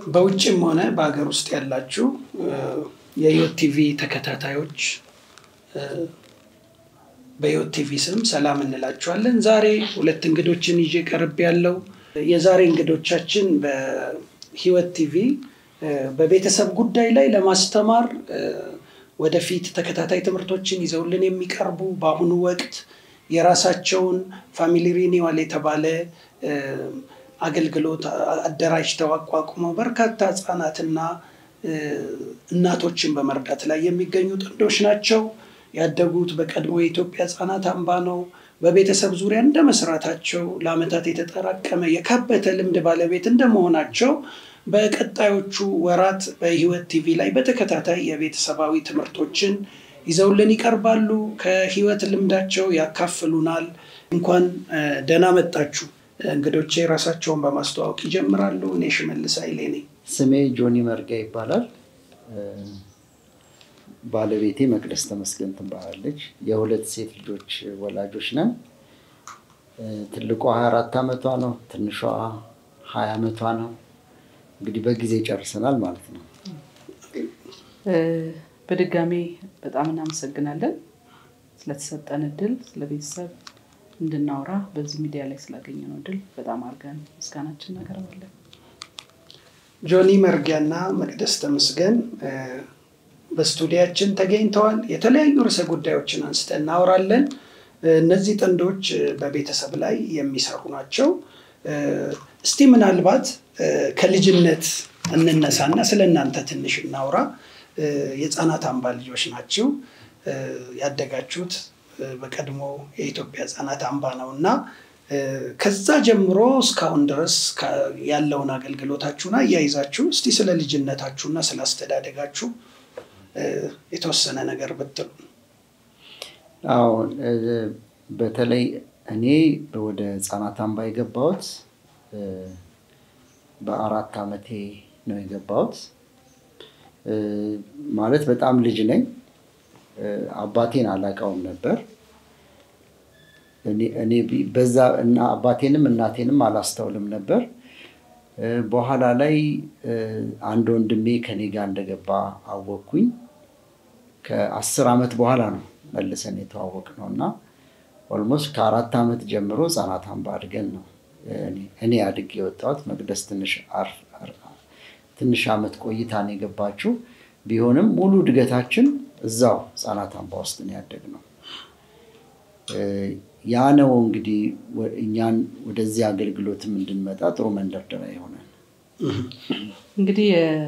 በውጭም ሆነ በሀገር ውስጥ ያላችሁ የህይወት ቲቪ ተከታታዮች በህይወት ቲቪ ስም ሰላም እንላችኋለን። ዛሬ ሁለት እንግዶችን ይዤ ቀርብ ያለው የዛሬ እንግዶቻችን በህይወት ቲቪ በቤተሰብ ጉዳይ ላይ ለማስተማር ወደፊት ተከታታይ ትምህርቶችን ይዘውልን የሚቀርቡ በአሁኑ ወቅት የራሳቸውን ፋሚሊ ሪኒዋል የተባለ አገልግሎት አደራጅተው አቋቁመው በርካታ ህጻናትና እናቶችን በመርዳት ላይ የሚገኙ ጥንዶች ናቸው። ያደጉት በቀድሞ የኢትዮጵያ ህጻናት አምባ ነው። በቤተሰብ ዙሪያ እንደ መስራታቸው ለአመታት የተጠራቀመ የካበተ ልምድ ባለቤት እንደመሆናቸው በቀጣዮቹ ወራት በህይወት ቲቪ ላይ በተከታታይ የቤተሰባዊ ትምህርቶችን ይዘውልን ይቀርባሉ። ከህይወት ልምዳቸው ያካፍሉናል። እንኳን ደህና መጣችሁ። እንግዶቼ ራሳቸውን በማስተዋወቅ ይጀምራሉ። እኔ ሽመልስ ኃይሌ ነኝ። ስሜ ጆኒ መርጋ ይባላል። ባለቤቴ መቅደስ ተመስገን ትባላለች። የሁለት ሴት ልጆች ወላጆች ነን። ትልቋ ሀያ አራት ዓመቷ ነው። ትንሿ ሀያ ዓመቷ ነው። እንግዲህ በጊዜ ጨርሰናል ማለት ነው። በድጋሚ በጣም እናመሰግናለን ስለተሰጠን እድል፣ ስለ ቤተሰብ እንድናወራ በዚህ ሚዲያ ላይ ስላገኘነው እድል በጣም አድርገን ምስጋናችን እናቀርባለን። ጆኒ መርጊያና መቅደስ ተመስገን በስቱዲያችን ተገኝተዋል። የተለያዩ ርዕሰ ጉዳዮችን አንስተን እናወራለን። እነዚህ ጥንዶች በቤተሰብ ላይ የሚሰሩ ናቸው። እስቲ ምናልባት ከልጅነት እንነሳና ስለ እናንተ ትንሽ እናውራ። የህፃናት አምባ ልጆች ናቸው። ያደጋችሁት በቀድሞ የኢትዮጵያ ህፃናት አምባ ነው እና ከዛ ጀምሮ እስካሁን ድረስ ያለውን አገልግሎታችሁን አያይዛችሁ እስቲ ስለ ልጅነታችሁና ስለ አስተዳደጋችሁ የተወሰነ ነገር ብትሉ። አሁን በተለይ እኔ ወደ ህፃናት አምባ የገባሁት በአራት ዓመቴ ነው የገባሁት። ማለት በጣም ልጅ ነኝ። አባቴን አላውቀውም ነበር። እኔ በዛ እና አባቴንም እናቴንም አላስተውልም ነበር። በኋላ ላይ አንድ ወንድሜ ከኔ ጋር እንደገባ አወቅኩኝ። ከአስር ዓመት በኋላ ነው መልሰን የተዋወቅ ነው እና ኦልሞስት ከአራት ዓመት ጀምሮ ህፃናት አምባ አድገን ነው እኔ አድጌ የወጣሁት። መቅደስ ትንሽ ዓመት ቆይታ ነው የገባችው። ቢሆንም ሙሉ እድገታችን እዛው ህፃናት አምባ ውስጥ ነው ያደግነው። ያ ነው እንግዲህ እኛን ወደዚህ አገልግሎትም እንድንመጣ ጥሩ መንደርደሪያ ይሆናል። እንግዲህ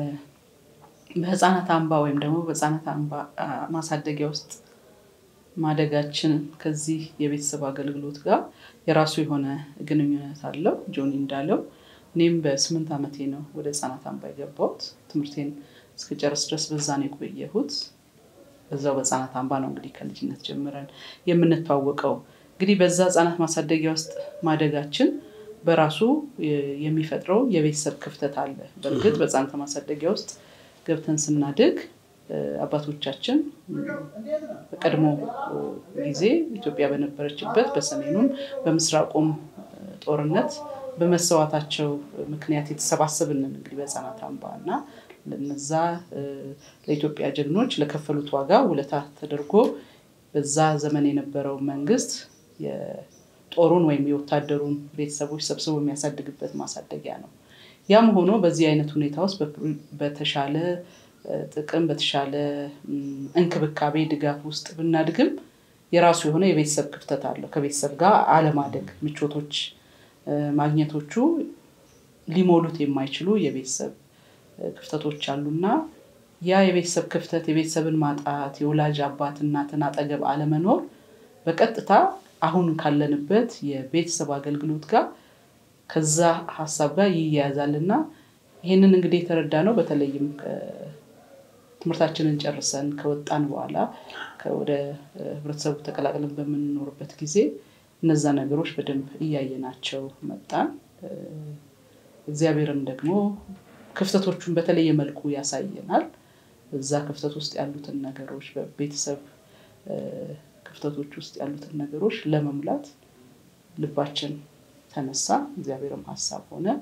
በህፃናት አምባ ወይም ደግሞ በህፃናት አምባ ማሳደጊያ ውስጥ ማደጋችን ከዚህ የቤተሰብ አገልግሎት ጋር የራሱ የሆነ ግንኙነት አለው። ጆኒ እንዳለው እኔም በስምንት ዓመቴ ነው ወደ ህፃናት አምባ የገባሁት። ትምህርቴን እስከጨርስ ድረስ በዛ ነው የቆየሁት። በዛው በህፃናት አምባ ነው እንግዲህ ከልጅነት ጀምረን የምንተዋወቀው። እንግዲህ በዛ ህፃናት ማሳደጊያ ውስጥ ማደጋችን በራሱ የሚፈጥረው የቤተሰብ ክፍተት አለ። በእርግጥ በህፃናት ማሳደጊያ ውስጥ ገብተን ስናድግ አባቶቻችን በቀድሞ ጊዜ ኢትዮጵያ በነበረችበት በሰሜኑም በምስራቁም ጦርነት በመሰዋታቸው ምክንያት የተሰባሰብንን እንግዲህ በህፃናት አምባ እና ለነዛ ለኢትዮጵያ ጀግኖች ለከፈሉት ዋጋ ውለታ ተደርጎ በዛ ዘመን የነበረው መንግስት የጦሩን ወይም የወታደሩን ቤተሰቦች ሰብስቦ የሚያሳድግበት ማሳደጊያ ነው። ያም ሆኖ በዚህ አይነት ሁኔታ ውስጥ በተሻለ ጥቅም በተሻለ እንክብካቤ ድጋፍ ውስጥ ብናድግም የራሱ የሆነ የቤተሰብ ክፍተት አለው። ከቤተሰብ ጋር አለማደግ ምቾቶች ማግኘቶቹ ሊሞሉት የማይችሉ የቤተሰብ ክፍተቶች አሉና ያ የቤተሰብ ክፍተት የቤተሰብን ማጣት የወላጅ አባት እናትን አጠገብ አለመኖር በቀጥታ አሁን ካለንበት የቤተሰብ አገልግሎት ጋር ከዛ ሀሳብ ጋር ይያያዛል እና ይህንን እንግዲህ የተረዳ ነው በተለይም ትምህርታችንን ጨርሰን ከወጣን በኋላ ወደ ህብረተሰቡ ተቀላቅለን በምንኖርበት ጊዜ እነዛ ነገሮች በደንብ እያየናቸው መጣን። እግዚአብሔርም ደግሞ ክፍተቶቹን በተለየ መልኩ ያሳየናል። እዛ ክፍተት ውስጥ ያሉትን ነገሮች በቤተሰብ ክፍተቶች ውስጥ ያሉትን ነገሮች ለመሙላት ልባችን ተነሳ። እግዚአብሔርም ሀሳብ ሆነ።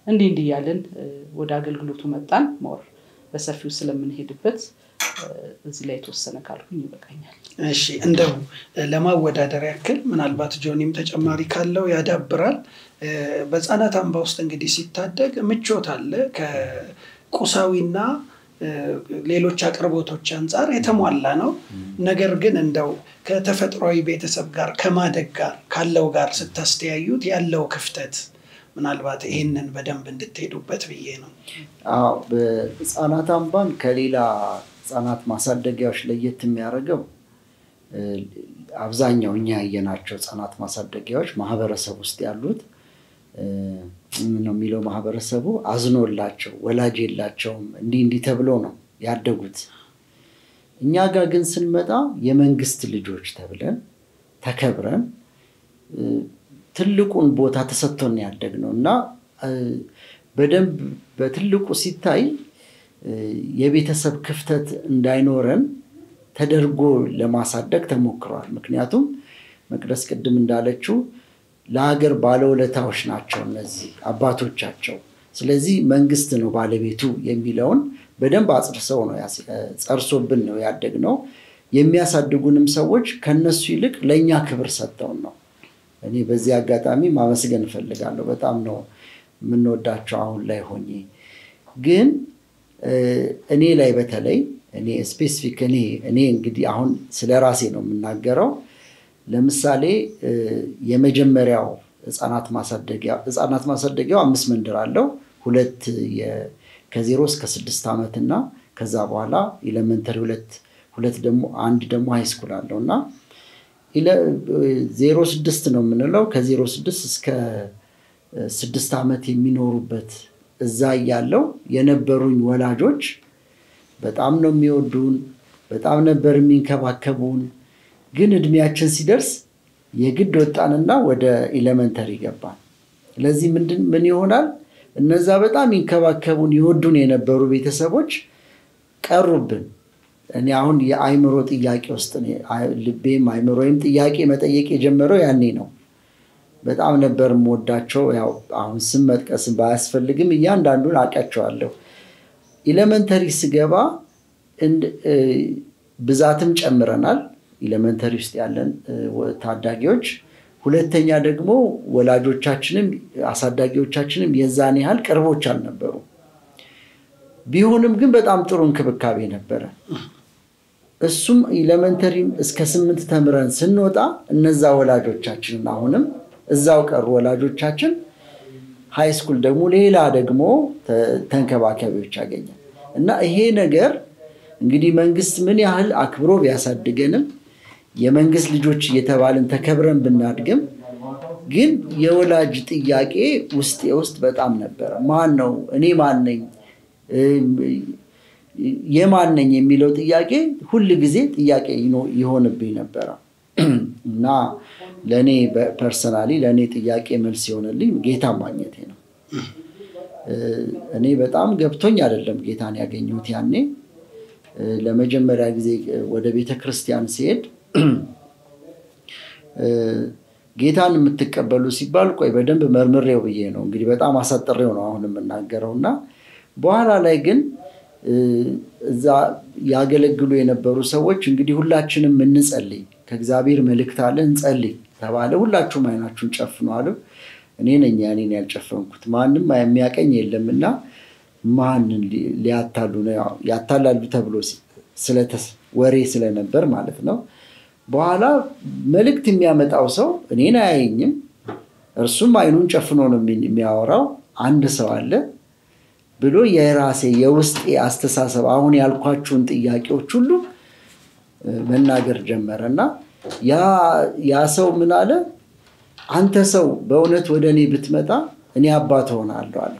እንዲህ እንዲህ እያለን ወደ አገልግሎቱ መጣን። ሞር በሰፊው ስለምንሄድበት እዚህ ላይ የተወሰነ ካልኩኝ ይበቃኛል። እሺ እንደው ለማወዳደር ያክል ምናልባት ጆኒም ተጨማሪ ካለው ያዳብራል። በህፃናት አምባ ውስጥ እንግዲህ ሲታደግ ምቾት አለ ከቁሳዊና ሌሎች አቅርቦቶች አንጻር የተሟላ ነው። ነገር ግን እንደው ከተፈጥሯዊ ቤተሰብ ጋር ከማደግ ጋር ካለው ጋር ስታስተያዩት ያለው ክፍተት ምናልባት ይህንን በደንብ እንድትሄዱበት ብዬ ነው። አዎ በህፃናት አምባን ከሌላ ህፃናት ማሳደጊያዎች ለየት የሚያደርገው አብዛኛው እኛ ያየናቸው ህፃናት ማሳደጊያዎች ማህበረሰብ ውስጥ ያሉት ነው የሚለው ማህበረሰቡ አዝኖላቸው ወላጅ የላቸውም እንዲህ እንዲህ ተብሎ ነው ያደጉት። እኛ ጋር ግን ስንመጣ የመንግስት ልጆች ተብለን ተከብረን ትልቁን ቦታ ተሰጥቶን ያደግ ነው እና በደንብ በትልቁ ሲታይ የቤተሰብ ክፍተት እንዳይኖረን ተደርጎ ለማሳደግ ተሞክሯል። ምክንያቱም መቅደስ ቅድም እንዳለችው ለሀገር ባለውለታዎች ናቸው እነዚህ አባቶቻቸው። ስለዚህ መንግስት ነው ባለቤቱ የሚለውን በደንብ አጽርሰው ነው ጸርሶብን ነው ያደግነው። የሚያሳድጉንም ሰዎች ከነሱ ይልቅ ለእኛ ክብር ሰጥተውን ነው። እኔ በዚህ አጋጣሚ ማመስገን እፈልጋለሁ። በጣም ነው የምንወዳቸው አሁን ላይ ሆኜ ግን እኔ ላይ በተለይ እኔ ስፔሲፊክ እኔ እኔ እንግዲህ አሁን ስለ ራሴ ነው የምናገረው። ለምሳሌ የመጀመሪያው ህፃናት ማሳደጊያ ህፃናት ማሳደጊያው አምስት መንደር አለው። ሁለት ከዜሮ እስከ ስድስት ዓመት እና ከዛ በኋላ ኤሌመንተሪ ሁለት ሁለት ደግሞ አንድ ደግሞ ሃይስኩል አለው እና ዜሮ ስድስት ነው የምንለው ከዜሮ ስድስት እስከ ስድስት ዓመት የሚኖሩበት እዛ እያለው የነበሩኝ ወላጆች በጣም ነው የሚወዱን፣ በጣም ነበር የሚንከባከቡን። ግን እድሜያችን ሲደርስ የግድ ወጣንና ወደ ኤሌመንተሪ ገባን። ስለዚህ ምንድን ምን ይሆናል? እነዛ በጣም ይንከባከቡን ይወዱን የነበሩ ቤተሰቦች ቀሩብን። እኔ አሁን የአይምሮ ጥያቄ ውስጥ ልቤም አይምሮዬም ጥያቄ መጠየቅ የጀመረው ያኔ ነው። በጣም ነበር የምወዳቸው። ያው አሁን ስም መጥቀስ ባያስፈልግም እያንዳንዱን አውቃቸዋለሁ። ኢሌመንተሪ ስገባ ብዛትም ጨምረናል፣ ኢሌመንተሪ ውስጥ ያለን ታዳጊዎች። ሁለተኛ ደግሞ ወላጆቻችንም አሳዳጊዎቻችንም የዛን ያህል ቅርቦች አልነበሩ። ቢሆንም ግን በጣም ጥሩ እንክብካቤ ነበረ። እሱም ኢሌመንተሪም እስከ ስምንት ተምረን ስንወጣ እነዛ ወላጆቻችንን አሁንም እዛው ቀሩ ወላጆቻችን። ሃይስኩል ደግሞ ሌላ ደግሞ ተንከባካቢዎች አገኘን እና ይሄ ነገር እንግዲህ መንግስት ምን ያህል አክብሮ ቢያሳድገንም የመንግስት ልጆች እየተባልን ተከብረን ብናድግም ግን የወላጅ ጥያቄ ውስጤ ውስጥ በጣም ነበረ። ማን ነው እኔ ማን ነኝ የማን ነኝ የሚለው ጥያቄ ሁል ጊዜ ጥያቄ ይሆንብኝ ነበረ እና ለእኔ ፐርሰናሊ ለእኔ ጥያቄ መልስ የሆነልኝ ጌታ ማግኘቴ ነው። እኔ በጣም ገብቶኝ አይደለም ጌታን ያገኘሁት። ያኔ ለመጀመሪያ ጊዜ ወደ ቤተ ክርስቲያን ሲሄድ ጌታን የምትቀበሉ ሲባል ቆይ በደንብ መርምሬው ብዬ ነው እንግዲህ በጣም አሳጥሬው ነው አሁን የምናገረው እና በኋላ ላይ ግን እዛ ያገለግሉ የነበሩ ሰዎች እንግዲህ ሁላችንም እንጸልይ ከእግዚአብሔር መልእክት አለ እንጸልይ ተባለ። ሁላችሁም አይናችሁን ጨፍኑ አሉ። እኔ ነኝ ያኔን ያልጨፈንኩት ማንም የሚያቀኝ የለም እና ማንን ሊያታሉ ነው ያታላሉ ተብሎ ወሬ ስለነበር ማለት ነው። በኋላ መልእክት የሚያመጣው ሰው እኔን አያየኝም። እርሱም አይኑን ጨፍኖ ነው የሚያወራው። አንድ ሰው አለ ብሎ የራሴ የውስጤ አስተሳሰብ አሁን ያልኳችሁን ጥያቄዎች ሁሉ መናገር ጀመረ እና ያ ሰው ምን አለ? አንተ ሰው በእውነት ወደ እኔ ብትመጣ እኔ አባት ሆናለሁ አለ።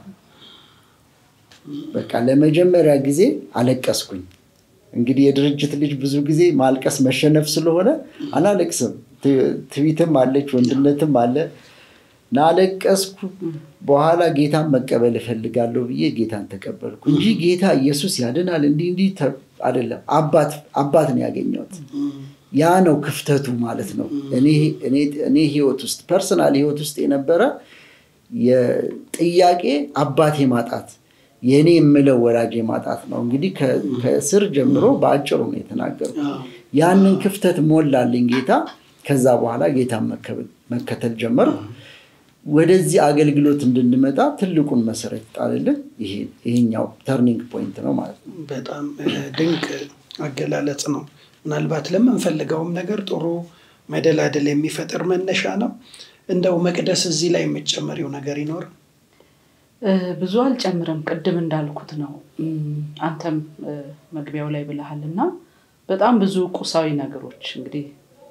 በቃ ለመጀመሪያ ጊዜ አለቀስኩኝ። እንግዲህ የድርጅት ልጅ ብዙ ጊዜ ማልቀስ መሸነፍ ስለሆነ አላለቅስም። ትቢትም አለች፣ ወንድነትም አለ። ናለቀስኩ። በኋላ ጌታን መቀበል እፈልጋለሁ ብዬ ጌታን ተቀበልኩ እንጂ ጌታ ኢየሱስ ያድናል እንዲህ እንዲህ አይደለም። አባት ነው ያገኘሁት። ያ ነው ክፍተቱ ማለት ነው። እኔ ህይወት ውስጥ ፐርሰናል ህይወት ውስጥ የነበረ የጥያቄ አባቴ ማጣት የእኔ የምለው ወላጅ ማጣት ነው። እንግዲህ ከስር ጀምሮ በአጭሩ ነው የተናገሩ። ያንን ክፍተት ሞላልኝ ጌታ። ከዛ በኋላ ጌታን መከተል ጀመርኩ። ወደዚህ አገልግሎት እንድንመጣ ትልቁን መሰረት ጣልልን። ይሄኛው ተርኒንግ ፖይንት ነው ማለት ነው። በጣም ድንቅ አገላለጽ ነው። ምናልባት ለምንፈልገውም ነገር ጥሩ መደላደል የሚፈጥር መነሻ ነው። እንደው መቅደስ እዚህ ላይ የምጨመሪው ነገር ይኖር? ብዙ አልጨምርም። ቅድም እንዳልኩት ነው። አንተም መግቢያው ላይ ብለሃል እና በጣም ብዙ ቁሳዊ ነገሮች እንግዲህ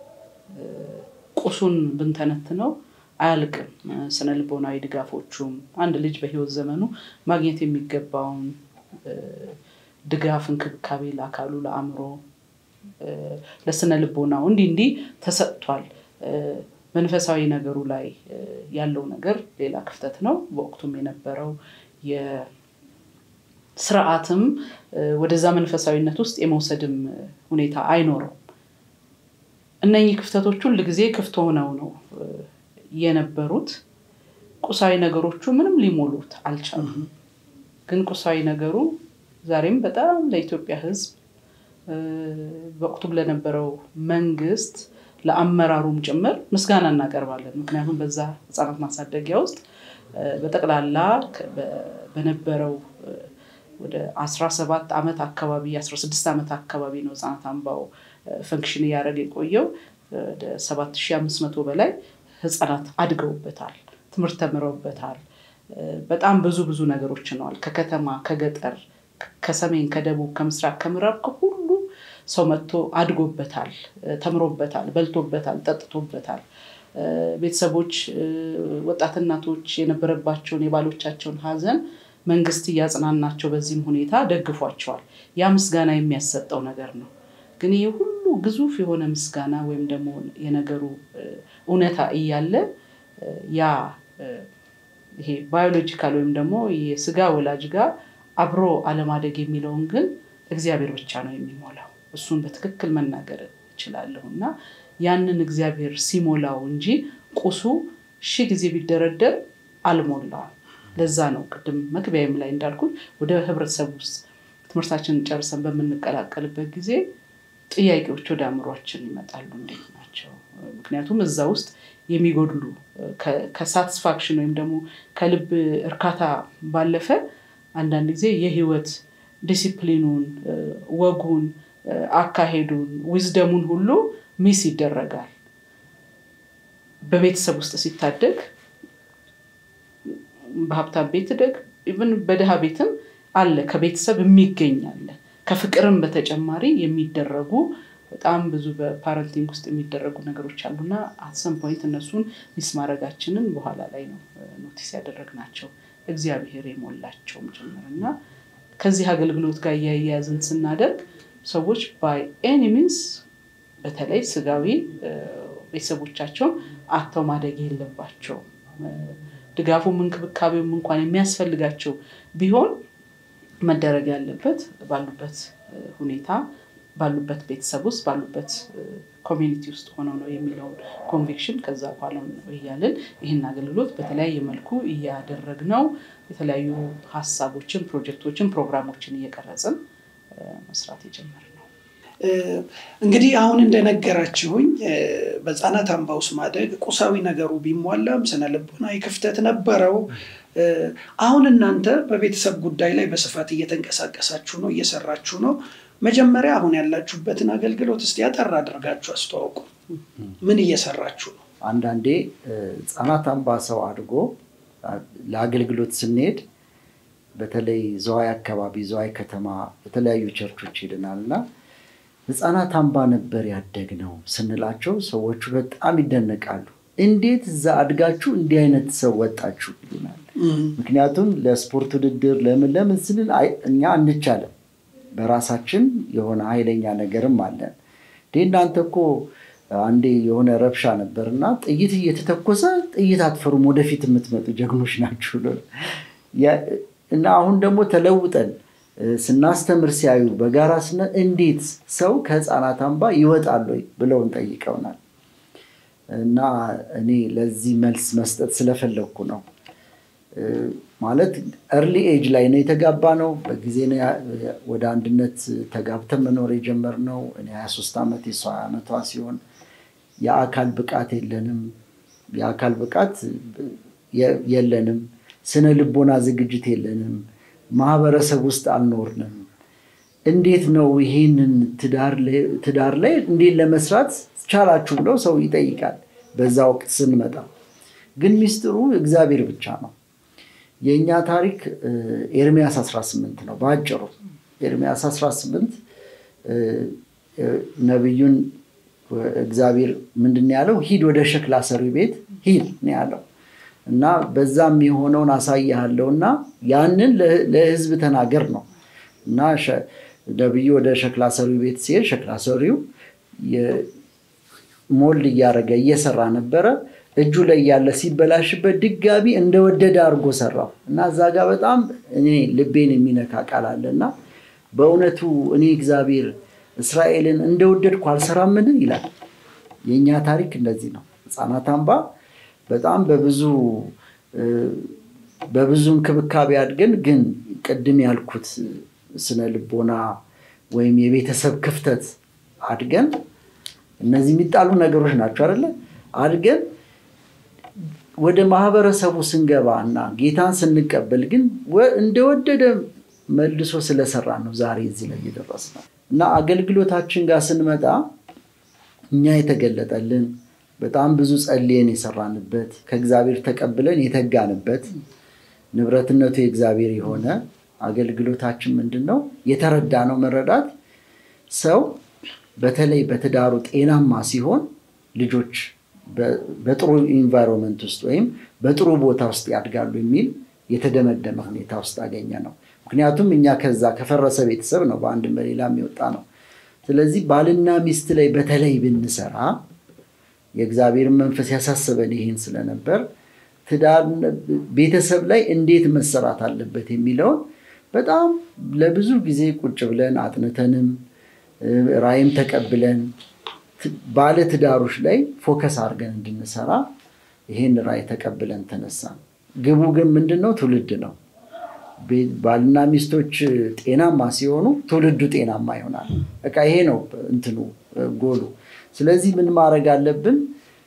ቁሱን ብንተነትነው አያልቅም። ስነ ልቦናዊ ድጋፎቹም አንድ ልጅ በህይወት ዘመኑ ማግኘት የሚገባውን ድጋፍ፣ እንክብካቤ ለአካሉ፣ ለአእምሮ፣ ለስነ ልቦናው እንዲህ እንዲህ ተሰጥቷል። መንፈሳዊ ነገሩ ላይ ያለው ነገር ሌላ ክፍተት ነው። በወቅቱም የነበረው የስርዓትም ወደዛ መንፈሳዊነት ውስጥ የመውሰድም ሁኔታ አይኖረውም። እነኚህ ክፍተቶች ሁል ጊዜ ክፍት ሆነው ነው የነበሩት። ቁሳዊ ነገሮቹ ምንም ሊሞሉት አልቻሉም። ግን ቁሳዊ ነገሩ ዛሬም በጣም ለኢትዮጵያ ሕዝብ በወቅቱም ለነበረው መንግስት ለአመራሩም ጭምር ምስጋና እናቀርባለን። ምክንያቱም በዛ ህፃናት ማሳደጊያ ውስጥ በጠቅላላ በነበረው ወደ 17 ዓመት አካባቢ 16 ዓመት አካባቢ ነው ህፃናት አምባው ፈንክሽን እያደረገ የቆየው። ወደ 7500 በላይ ህፃናት አድገውበታል፣ ትምህርት ተምረውበታል። በጣም ብዙ ብዙ ነገሮች ነዋል። ከከተማ ከገጠር፣ ከሰሜን፣ ከደቡብ፣ ከምስራቅ፣ ከምዕራብ ከሁሉ ሰው መጥቶ አድጎበታል፣ ተምሮበታል፣ በልቶበታል፣ ጠጥቶበታል። ቤተሰቦች፣ ወጣት እናቶች የነበረባቸውን የባሎቻቸውን ሀዘን መንግስት እያጽናናቸው በዚህም ሁኔታ ደግፏቸዋል። ያ ምስጋና የሚያሰጠው ነገር ነው። ግን ይህ ሁሉ ግዙፍ የሆነ ምስጋና ወይም ደግሞ የነገሩ እውነታ እያለ ያ ይሄ ባዮሎጂካል ወይም ደግሞ የስጋ ወላጅ ጋር አብሮ አለማደግ የሚለውን ግን እግዚአብሔር ብቻ ነው የሚሞላው። እሱን በትክክል መናገር እችላለሁ እና ያንን እግዚአብሔር ሲሞላው እንጂ ቁሱ ሺህ ጊዜ ቢደረደር አልሞላውም። ለዛ ነው ቅድም መግቢያም ላይ እንዳልኩት ወደ ህብረተሰብ ውስጥ ትምህርታችንን ጨርሰን በምንቀላቀልበት ጊዜ ጥያቄዎች ወደ አእምሯችን ይመጣሉ። እንዴት ናቸው? ምክንያቱም እዛ ውስጥ የሚጎድሉ ከሳቲስፋክሽን ወይም ደግሞ ከልብ እርካታ ባለፈ አንዳንድ ጊዜ የህይወት ዲሲፕሊኑን፣ ወጉን፣ አካሄዱን፣ ዊዝደሙን ሁሉ ሚስ ይደረጋል። በቤተሰብ ውስጥ ሲታደግ በሀብታም ቤት ደግ ኢቨን በድሃ ቤትም አለ ከቤተሰብ የሚገኝ አለ። ከፍቅርም በተጨማሪ የሚደረጉ በጣም ብዙ በፓረንቲንግ ውስጥ የሚደረጉ ነገሮች አሉና አሰም ፖይንት እነሱን ሚስ ማድረጋችንን በኋላ ላይ ነው ኖቲስ ያደረግናቸው እግዚአብሔር የሞላቸውም ጭምር እና ከዚህ አገልግሎት ጋር እያያያዝን ስናደርግ ሰዎች ባይ ኤኒ ሚንስ በተለይ ስጋዊ ቤተሰቦቻቸውን አተው ማደግ የለባቸውም። ድጋፉም እንክብካቤውም እንኳን የሚያስፈልጋቸው ቢሆን መደረግ ያለበት ባሉበት ሁኔታ ባሉበት ቤተሰብ ውስጥ ባሉበት ኮሚኒቲ ውስጥ ሆነው ነው የሚለውን ኮንቪክሽን ከዛ በኋላ እያልን ይህን አገልግሎት በተለያየ መልኩ እያደረግነው የተለያዩ ሀሳቦችን፣ ፕሮጀክቶችን፣ ፕሮግራሞችን እየቀረጽን መስራት የጀመርነው። እንግዲህ አሁን እንደነገራችሁኝ በህፃናት አምባ ውስጥ ማደግ ቁሳዊ ነገሩ ቢሟላም ስነ ልቦናዊ ክፍተት ነበረው። አሁን እናንተ በቤተሰብ ጉዳይ ላይ በስፋት እየተንቀሳቀሳችሁ ነው፣ እየሰራችሁ ነው። መጀመሪያ አሁን ያላችሁበትን አገልግሎት እስቲ ያጠር አድርጋችሁ አስተዋውቁ። ምን እየሰራችሁ ነው? አንዳንዴ ህፃናት አምባ ሰው አድጎ ለአገልግሎት ስንሄድ በተለይ ዘዋይ አካባቢ ዘዋይ ከተማ የተለያዩ ቸርቾች ሄደናል እና ህፃናት አምባ ነበር ያደግነው ስንላቸው ሰዎቹ በጣም ይደነቃሉ። እንዴት እዛ አድጋችሁ እንዲህ አይነት ሰው ወጣችሁ ይሉናል። ምክንያቱም ለስፖርት ውድድር ለምን ለምን ስንል እኛ አንቻለም፣ በራሳችን የሆነ ኃይለኛ ነገርም አለን። እናንተ እኮ አንዴ የሆነ ረብሻ ነበር እና ጥይት እየተተኮሰ ጥይት አትፈሩም፣ ወደፊት የምትመጡ ጀግኖች ናችሁ እና አሁን ደግሞ ተለውጠን ስናስተምር ሲያዩ በጋራ ስነ እንዴት ሰው ከህፃናት አምባ ይወጣል ወይ ብለውን ጠይቀውናል። እና እኔ ለዚህ መልስ መስጠት ስለፈለግኩ ነው። ማለት እርሊ ኤጅ ላይ ነው የተጋባ ነው። በጊዜ ነው ወደ አንድነት ተጋብተን መኖር የጀመርነው። እኔ 23 ዓመት የሷ ዓመቷ ሲሆን የአካል ብቃት የለንም፣ የአካል ብቃት የለንም፣ ስነ ልቦና ዝግጅት የለንም፣ ማህበረሰብ ውስጥ አልኖርንም። እንዴት ነው ይሄንን ትዳር ላይ እንዴት ለመስራት ቻላችሁ ብለው ሰው ይጠይቃል። በዛ ወቅት ስንመጣ ግን ሚስጥሩ እግዚአብሔር ብቻ ነው። የእኛ ታሪክ ኤርሚያስ 18 ነው በአጭሩ። ኤርሚያስ 18 ነቢዩን እግዚአብሔር ምንድን ያለው? ሂድ ወደ ሸክላ ሰሪ ቤት ሂድ ነው ያለው እና በዛም የሆነውን አሳይሃለሁ እና ያንን ለህዝብ ተናገር ነው እና ነቢዩ ወደ ሸክላ ሰሪው ቤት ሲሄድ ሸክላ ሰሪው ሞልድ እያደረገ እየሰራ ነበረ። እጁ ላይ ያለ ሲበላሽበት ድጋሚ እንደወደደ አድርጎ ሰራው እና እዛ ጋር በጣም እኔ ልቤን የሚነካ ቃል አለ እና በእውነቱ እኔ እግዚአብሔር እስራኤልን እንደወደድኩ አልሰራምን ይላል። የእኛ ታሪክ እንደዚህ ነው። ህፃናት አምባ በጣም በብዙ በብዙ እንክብካቤ አድገን ግን ቅድም ያልኩት ስነ ልቦና ወይም የቤተሰብ ክፍተት አድገን እነዚህ የሚጣሉ ነገሮች ናቸው አይደለ? አድገን ወደ ማህበረሰቡ ስንገባ እና ጌታን ስንቀበል ግን እንደወደደ መልሶ ስለሰራ ነው ዛሬ እዚህ ላይ የደረስነው እና አገልግሎታችን ጋር ስንመጣ እኛ የተገለጠልን በጣም ብዙ ጸልየን የሰራንበት ከእግዚአብሔር ተቀብለን የተጋንበት ንብረትነቱ የእግዚአብሔር የሆነ አገልግሎታችን ምንድን ነው? የተረዳነው መረዳት ሰው በተለይ በትዳሩ ጤናማ ሲሆን ልጆች በጥሩ ኢንቫይሮንመንት ውስጥ ወይም በጥሩ ቦታ ውስጥ ያድጋሉ የሚል የተደመደመ ሁኔታ ውስጥ አገኘ ነው። ምክንያቱም እኛ ከዛ ከፈረሰ ቤተሰብ ነው በአንድም በሌላ የሚወጣ ነው። ስለዚህ ባልና ሚስት ላይ በተለይ ብንሰራ የእግዚአብሔርን መንፈስ ያሳሰበን ይሄን ስለነበር ትዳር ቤተሰብ ላይ እንዴት መሰራት አለበት የሚለውን በጣም ለብዙ ጊዜ ቁጭ ብለን አጥንተንም ራይም ተቀብለን ባለ ትዳሮች ላይ ፎከስ አድርገን እንድንሰራ ይሄን ራይ ተቀብለን ተነሳን። ግቡ ግን ምንድን ነው? ትውልድ ነው። ባልና ሚስቶች ጤናማ ሲሆኑ ትውልዱ ጤናማ ይሆናል። በቃ ይሄ ነው እንትኑ ጎሉ። ስለዚህ ምን ማድረግ አለብን?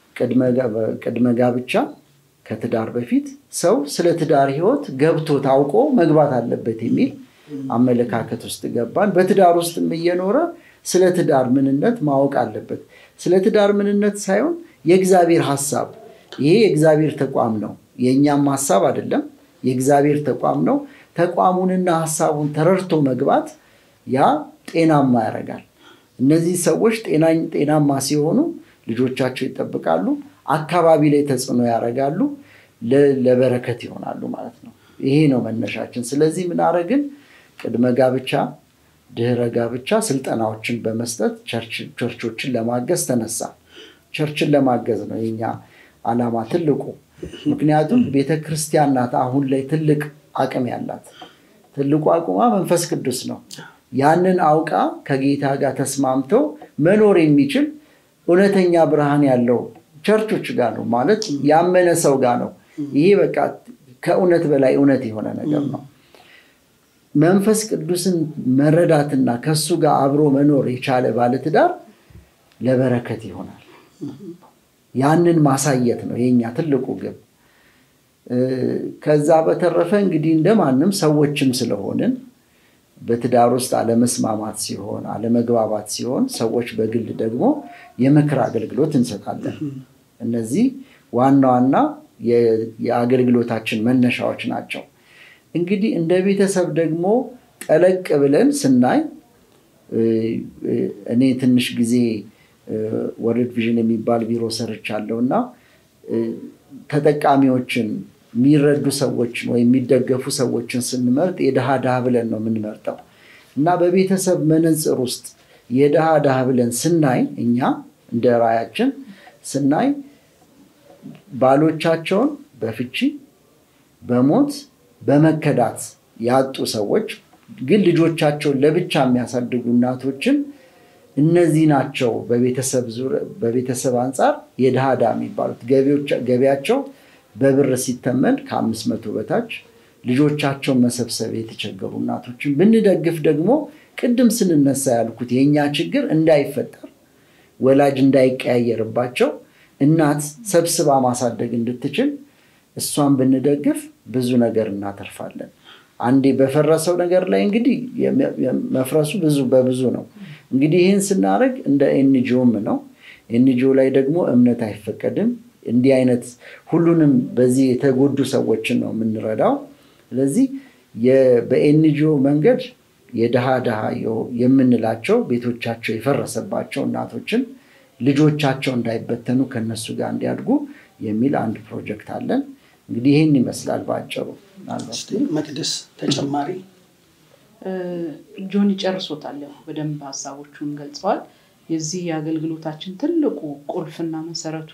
ቅድመ ጋብቻ ከትዳር በፊት ሰው ስለ ትዳር ህይወት ገብቶ ታውቆ መግባት አለበት የሚል አመለካከት ውስጥ ገባን። በትዳር ውስጥም እየኖረ ስለ ትዳር ምንነት ማወቅ አለበት። ስለ ትዳር ምንነት ሳይሆን የእግዚአብሔር ሀሳብ፣ ይሄ የእግዚአብሔር ተቋም ነው፣ የእኛም ሀሳብ አይደለም፣ የእግዚአብሔር ተቋም ነው። ተቋሙንና ሀሳቡን ተረድቶ መግባት ያ ጤናማ ያደርጋል። እነዚህ ሰዎች ጤናማ ሲሆኑ ልጆቻቸው ይጠብቃሉ፣ አካባቢ ላይ ተጽዕኖ ያደርጋሉ፣ ለበረከት ይሆናሉ ማለት ነው። ይሄ ነው መነሻችን። ስለዚህ ምን አደረግን? ቅድመ ጋብቻ፣ ድህረ ጋብቻ ስልጠናዎችን በመስጠት ቸርቾችን ለማገዝ ተነሳ። ቸርችን ለማገዝ ነው የኛ ዓላማ ትልቁ። ምክንያቱም ቤተክርስቲያን ናት አሁን ላይ ትልቅ አቅም ያላት። ትልቁ አቁማ መንፈስ ቅዱስ ነው። ያንን አውቃ ከጌታ ጋር ተስማምተው መኖር የሚችል እውነተኛ ብርሃን ያለው ቸርቾች ጋር ነው ማለት ያመነ ሰው ጋር ነው። ይሄ በቃ ከእውነት በላይ እውነት የሆነ ነገር ነው። መንፈስ ቅዱስን መረዳትና ከሱ ጋር አብሮ መኖር የቻለ ባለትዳር ለበረከት ይሆናል። ያንን ማሳየት ነው የኛ ትልቁ ግብ። ከዛ በተረፈ እንግዲህ እንደማንም ሰዎችም ስለሆንን በትዳር ውስጥ አለመስማማት ሲሆን አለመግባባት ሲሆን ሰዎች በግል ደግሞ የምክር አገልግሎት እንሰጣለን። እነዚህ ዋና ዋና የአገልግሎታችን መነሻዎች ናቸው። እንግዲህ እንደ ቤተሰብ ደግሞ ጠለቅ ብለን ስናይ እኔ ትንሽ ጊዜ ወርልድ ቪዥን የሚባል ቢሮ ሰርቻለሁ እና ተጠቃሚዎችን የሚረዱ ሰዎችን ወይም የሚደገፉ ሰዎችን ስንመርጥ የድሃ ድሃ ብለን ነው የምንመርጠው እና በቤተሰብ መነፅር ውስጥ የድሃ ድሃ ብለን ስናይ እኛ እንደ ራያችን ስናይ ባሎቻቸውን በፍቺ በሞት በመከዳት ያጡ ሰዎች ግን ልጆቻቸውን ለብቻ የሚያሳድጉ እናቶችን እነዚህ ናቸው በቤተሰብ አንጻር የድሃ ድሃ የሚባሉት ገቢያቸው በብር ሲተመን ከአምስት መቶ በታች ልጆቻቸውን መሰብሰብ የተቸገሩ እናቶችን ብንደግፍ ደግሞ ቅድም ስንነሳ ያልኩት የእኛ ችግር እንዳይፈጠር ወላጅ እንዳይቀያየርባቸው እናት ሰብስባ ማሳደግ እንድትችል እሷን ብንደግፍ ብዙ ነገር እናተርፋለን። አንዴ በፈረሰው ነገር ላይ እንግዲህ መፍረሱ ብዙ በብዙ ነው። እንግዲህ ይህን ስናደርግ እንደ ኤንጂኦም ነው። ኤንጂኦ ላይ ደግሞ እምነት አይፈቀድም። እንዲህ አይነት ሁሉንም በዚህ የተጎዱ ሰዎችን ነው የምንረዳው። ስለዚህ በኤንጂኦ መንገድ የድሃ ድሃ የምንላቸው ቤቶቻቸው የፈረሰባቸው እናቶችን ልጆቻቸው እንዳይበተኑ ከነሱ ጋር እንዲያድጉ የሚል አንድ ፕሮጀክት አለን። እንግዲህ ይህን ይመስላል በአጭሩ። መቅደስ ተጨማሪ ጆኒ ጨርሶታል። ያው በደንብ ሀሳቦቹን ገልጸዋል። የዚህ የአገልግሎታችን ትልቁ ቁልፍና መሰረቱ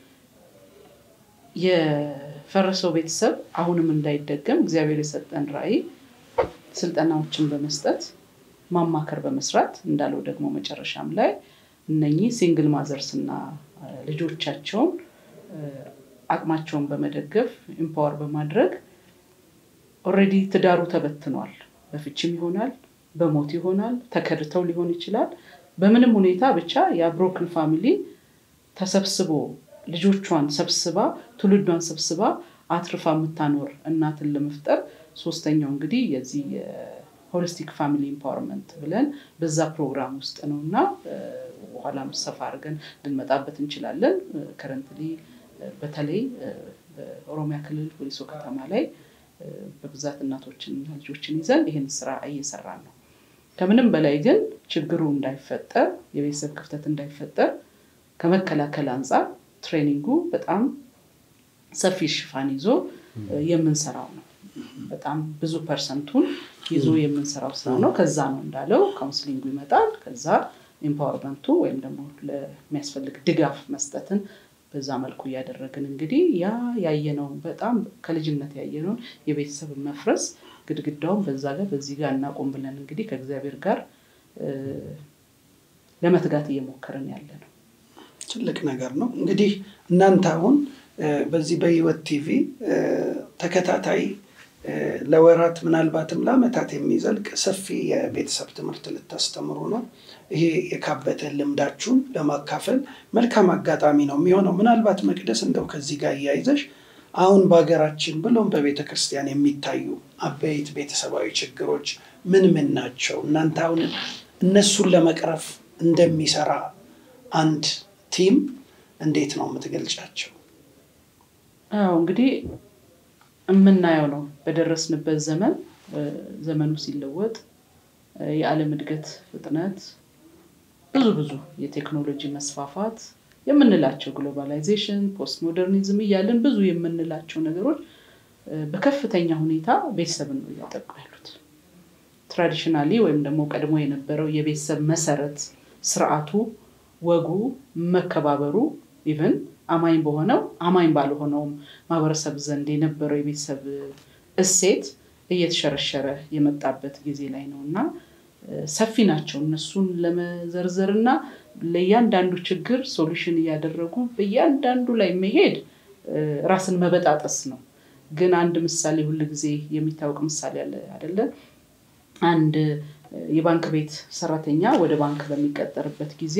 የፈረሰው ቤተሰብ አሁንም እንዳይደገም እግዚአብሔር የሰጠን ራዕይ ስልጠናዎችን በመስጠት ማማከር በመስራት እንዳለው ደግሞ መጨረሻም ላይ እነኚህ ሲንግል ማዘርስ እና ልጆቻቸውን አቅማቸውን በመደገፍ ኢምፓወር በማድረግ ኦልሬዲ ትዳሩ ተበትኗል። በፍችም ይሆናል፣ በሞት ይሆናል፣ ተከድተው ሊሆን ይችላል። በምንም ሁኔታ ብቻ የብሮክን ፋሚሊ ተሰብስቦ ልጆቿን ሰብስባ ትውልዷን ሰብስባ አትርፋ የምታኖር እናትን ለመፍጠር ሶስተኛው እንግዲህ የዚህ ሆሊስቲክ ፋሚሊ ኢምፓወርመንት ብለን በዛ ፕሮግራም ውስጥ ነው እና በኋላም ሰፋ አድርገን ልንመጣበት እንችላለን። ከረንትሊ በተለይ በኦሮሚያ ክልል ወሊሶ ከተማ ላይ በብዛት እናቶችንና ልጆችን ይዘን ይህን ስራ እየሰራን ነው። ከምንም በላይ ግን ችግሩ እንዳይፈጠር የቤተሰብ ክፍተት እንዳይፈጠር ከመከላከል አንጻር ትሬኒንጉ በጣም ሰፊ ሽፋን ይዞ የምንሰራው ነው። በጣም ብዙ ፐርሰንቱን ይዞ የምንሰራው ስራ ነው። ከዛ ነው እንዳለው ካውንስሊንጉ ይመጣል። ከዛ ኢምፓወርመንቱ ወይም ደግሞ ለሚያስፈልግ ድጋፍ መስጠትን በዛ መልኩ እያደረግን እንግዲህ ያ ያየነው በጣም ከልጅነት ያየነውን የቤተሰብ መፍረስ ግድግዳውን በዛ ጋር በዚህ ጋር እናቆም ብለን እንግዲህ ከእግዚአብሔር ጋር ለመትጋት እየሞከርን ያለ ነው። ትልቅ ነገር ነው። እንግዲህ እናንተ አሁን በዚህ በህይወት ቲቪ ተከታታይ ለወራት ምናልባትም ለአመታት የሚዘልቅ ሰፊ የቤተሰብ ትምህርት ልታስተምሩ ነው። ይሄ የካበተ ልምዳችሁን ለማካፈል መልካም አጋጣሚ ነው የሚሆነው። ምናልባት መቅደስ እንደው ከዚህ ጋር እያይዘሽ አሁን በሀገራችን ብሎም በቤተ ክርስቲያን የሚታዩ አበይት ቤተሰባዊ ችግሮች ምን ምን ናቸው? እናንተ አሁን እነሱን ለመቅረፍ እንደሚሰራ አንድ ቲም እንዴት ነው የምትገልጫቸው? አዎ እንግዲህ የምናየው ነው። በደረስንበት ዘመን ዘመኑ ሲለወጥ የዓለም እድገት ፍጥነት፣ ብዙ ብዙ የቴክኖሎጂ መስፋፋት የምንላቸው ግሎባላይዜሽን፣ ፖስት ሞደርኒዝም እያለን ብዙ የምንላቸው ነገሮች በከፍተኛ ሁኔታ ቤተሰብን ነው እያጠቁ ያሉት። ትራዲሽናሊ ወይም ደግሞ ቀድሞ የነበረው የቤተሰብ መሰረት ስርዓቱ፣ ወጉ፣ መከባበሩ ኢቨን አማኝ በሆነው አማኝ ባልሆነውም ማህበረሰብ ዘንድ የነበረው የቤተሰብ እሴት እየተሸረሸረ የመጣበት ጊዜ ላይ ነው እና ሰፊ ናቸው። እነሱን ለመዘርዘር እና ለእያንዳንዱ ችግር ሶሉሽን እያደረጉ በእያንዳንዱ ላይ መሄድ ራስን መበጣጠስ ነው። ግን አንድ ምሳሌ ሁል ጊዜ የሚታወቅ ምሳሌ አለ አይደለ? አንድ የባንክ ቤት ሰራተኛ ወደ ባንክ በሚቀጠርበት ጊዜ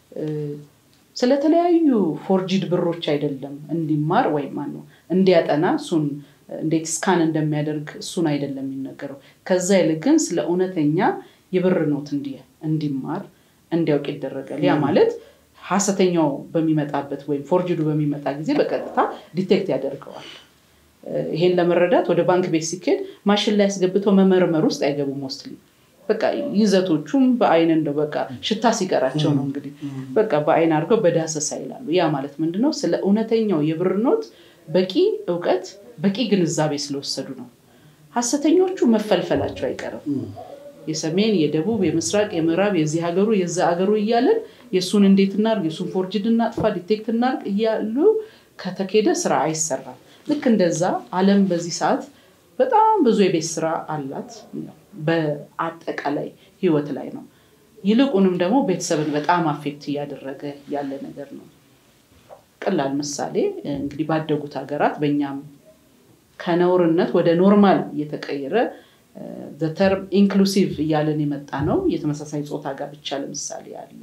ስለተለያዩ ፎርጂድ ብሮች አይደለም እንዲማር ወይም ማነው እንዲያጠና እሱን እንዴት ስካን እንደሚያደርግ እሱን አይደለም የሚነገረው። ከዛ ይልቅ ግን ስለ እውነተኛ የብር ኖት እንዲማር እንዲያውቅ ይደረጋል። ያ ማለት ሀሰተኛው በሚመጣበት ወይም ፎርጅዱ በሚመጣ ጊዜ በቀጥታ ዲቴክት ያደርገዋል። ይሄን ለመረዳት ወደ ባንክ ቤት ሲኬድ ማሽን ላይ አስገብተው መመርመር ውስጥ አይገቡም። ሞስትሊ በቃ ይዘቶቹም በአይን እንደው በቃ ሽታ ሲቀራቸው ነው እንግዲህ በቃ በአይን አድርገው በዳሰሳ ይላሉ። ያ ማለት ምንድነው? ስለ እውነተኛው የብር ኖት በቂ እውቀት በቂ ግንዛቤ ስለወሰዱ ነው። ሀሰተኞቹ መፈልፈላቸው አይቀርም። የሰሜን፣ የደቡብ፣ የምስራቅ፣ የምዕራብ፣ የዚህ ሀገሩ የዛ ሀገሩ እያለን የእሱን እንዴት እናርግ፣ የእሱን ፎርጅድ እናጥፋ፣ ዲቴክት እናርግ እያሉ ከተኬደ ስራ አይሰራም። ልክ እንደዛ ዓለም በዚህ ሰዓት በጣም ብዙ የቤት ስራ አላት። በአጠቃላይ ህይወት ላይ ነው። ይልቁንም ደግሞ ቤተሰብን በጣም አፌክት እያደረገ ያለ ነገር ነው። ቀላል ምሳሌ እንግዲህ ባደጉት ሀገራት በእኛም ከነውርነት ወደ ኖርማል እየተቀየረ ተርም ኢንክሉሲቭ እያለን የመጣ ነው። የተመሳሳይ ጾታ ጋብቻ ለምሳሌ አለ፣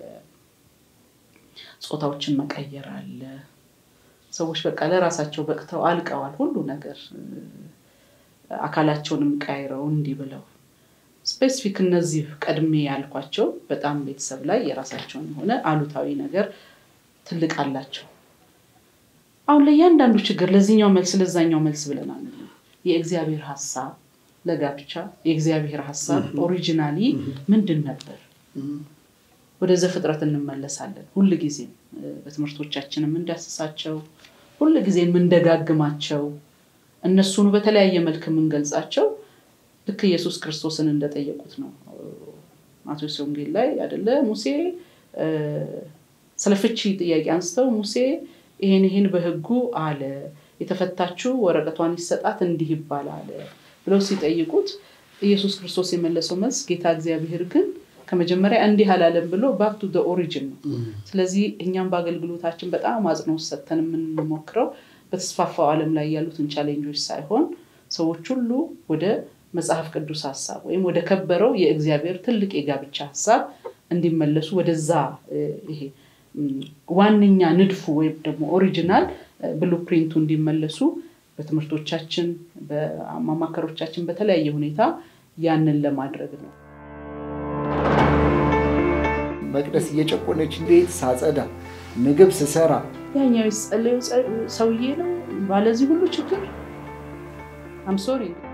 ጾታዎችን መቀየር አለ። ሰዎች በቃ ለራሳቸው በቅተው አልቀዋል። ሁሉ ነገር አካላቸውንም ቀያይረው እንዲህ ብለው ስፔሲፊክ እነዚህ ቀድሜ ያልኳቸው በጣም ቤተሰብ ላይ የራሳቸውን የሆነ አሉታዊ ነገር ትልቅ አላቸው። አሁን ለእያንዳንዱ ችግር ለዚህኛው መልስ ለዛኛው መልስ ብለናል። የእግዚአብሔር ሀሳብ ለጋብቻ የእግዚአብሔር ሀሳብ ኦሪጂናሊ ምንድን ነበር? ወደ ዘፍጥረት እንመለሳለን። ሁል ጊዜም በትምህርቶቻችን የምንዳስሳቸው ሁል ጊዜ የምንደጋግማቸው እነሱኑ በተለያየ መልክ የምንገልጻቸው ልክ ኢየሱስ ክርስቶስን እንደጠየቁት ነው። ማቴዎስ ወንጌል ላይ አይደለ ሙሴ ስለ ፍቺ ጥያቄ አንስተው ሙሴ ይሄን ይሄን በሕጉ አለ የተፈታችው ወረቀቷን ይሰጣት እንዲህ ይባላል ብለው ሲጠይቁት ኢየሱስ ክርስቶስ የመለሰው መልስ ጌታ እግዚአብሔር ግን ከመጀመሪያ እንዲህ አላለም ብሎ ባክ ቱ ኦሪጅን ነው። ስለዚህ እኛም በአገልግሎታችን በጣም አጽንኦት ሰጥተን የምንሞክረው በተስፋፋው ዓለም ላይ ያሉትን ቻሌንጆች ሳይሆን ሰዎች ሁሉ ወደ መጽሐፍ ቅዱስ ሀሳብ ወይም ወደ ከበረው የእግዚአብሔር ትልቅ የጋብቻ ሀሳብ እንዲመለሱ ወደዛ ይሄ ዋነኛ ንድፉ ወይም ደግሞ ኦሪጂናል ብሉ ፕሪንቱ እንዲመለሱ በትምህርቶቻችን በማማከሮቻችን በተለያየ ሁኔታ ያንን ለማድረግ ነው። መቅደስ እየጨቆነች ቤት ሳጸዳ፣ ምግብ ስሰራ ያኛው የጸለየው ሰውዬ ነው ባለዚህ ሁሉ ችግር አም ሶሪ